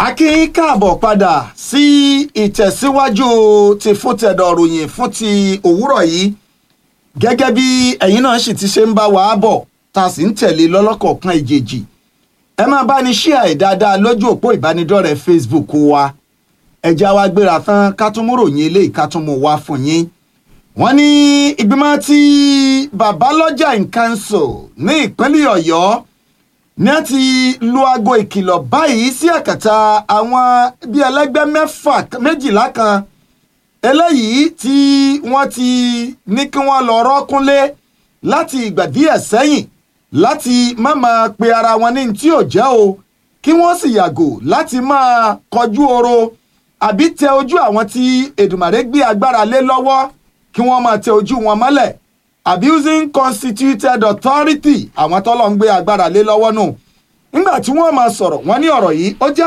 a kí yín káàbọ̀ padà sí ìtẹ̀síwájú ti fún tẹ̀dọ̀ ròyìn fún ti òwúrọ̀ yìí gẹ́gẹ́ bí ẹ̀yin náà sì ti ṣe ń bá wa bọ̀ tá a sì ń tẹ̀lé lọ́lọ́kọ̀ọ̀kan ìjèjì ẹ máa bá ní ṣíà ẹ̀ dáadáa lójú òpó ìbánidọ́rẹ̀ẹ́ Facebook wa ẹja wa gbéra tán ká tún mú ròyìn eléyìí ká tún mú wá fún yín wọ́n ní ìgbìmọ̀ tí babalọ́jà in council ní ìpínlẹ̀ ọ̀yọ́ ní a ti lu aago ìkìlọ̀ báyìí sí àkàtà àwọn bíi ẹlẹ́gbẹ́ mẹ́fà méjìlá kan eléyìí tí wọ́n ti ní kí wọ́n lọ rọ́kúnlé láti ìgbà díẹ̀ sẹ́yìn láti má máa pe ara wọn ní tí ò jẹ́ o kí wọ́n sì yàgò láti máa kọjú oro àbí tẹ ojú àwọn tí Èdùmàrè gbé agbára lé lọ́wọ́ kí wọ́n máa tẹ ojú wọn mọ́lẹ̀ abusing constituted authority àwọn tọ́lọ́ ń gbé agbára lé lọ́wọ́ nù nígbà tí wọ́n máa sọ̀rọ̀ wọ́n ní ọ̀rọ̀ yìí ó jẹ́